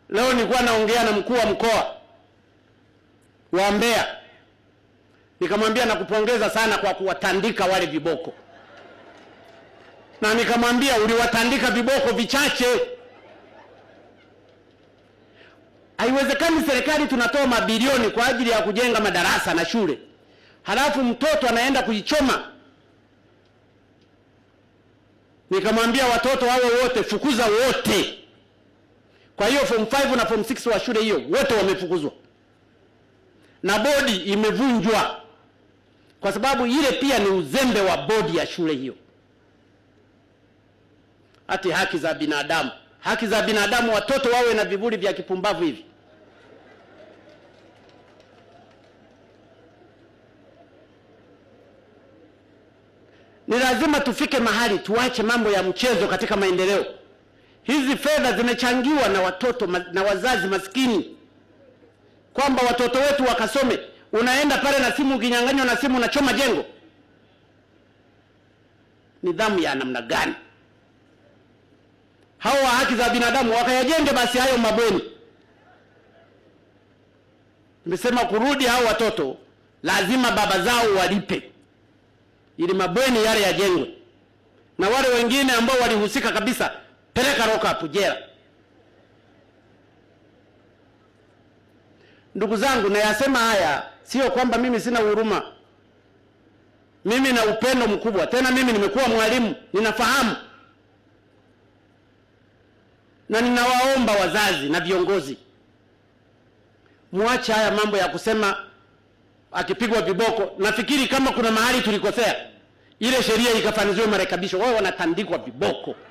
Leo nilikuwa naongea na mkuu wa mkoa wa Mbeya, nikamwambia nakupongeza sana kwa kuwatandika wale viboko, na nikamwambia uliwatandika viboko vichache. Haiwezekani serikali tunatoa mabilioni kwa ajili ya kujenga madarasa na shule, halafu mtoto anaenda kuichoma. Nikamwambia watoto wawe wote, fukuza wote. Kwa hiyo form 5 na form 6 wa shule hiyo wote wamefukuzwa na bodi imevunjwa, kwa sababu ile pia ni uzembe wa bodi ya shule hiyo. Ati haki za binadamu, haki za binadamu, watoto wawe na vivuli vya kipumbavu hivi. Ni lazima tufike mahali tuache mambo ya mchezo katika maendeleo. Hizi fedha zimechangiwa na watoto ma- na wazazi maskini, kwamba watoto wetu wakasome. Unaenda pale na simu, ukinyang'anywa na simu unachoma jengo. Nidhamu ya namna gani? Hao wa haki za binadamu wakayajenge basi hayo mabweni. Nimesema kurudi hao watoto lazima baba zao walipe ili mabweni yale yajengwe, na wale wengine ambao walihusika kabisa peleka lock up jela. Ndugu zangu, nayasema haya sio kwamba mimi sina huruma. Mimi na upendo mkubwa, tena mimi nimekuwa mwalimu, ninafahamu na ninawaomba wazazi na viongozi, muache haya mambo ya kusema akipigwa viboko. Nafikiri kama kuna mahali tulikosea, ile sheria ikafanyiziwe marekebisho. Wao wanatandikwa viboko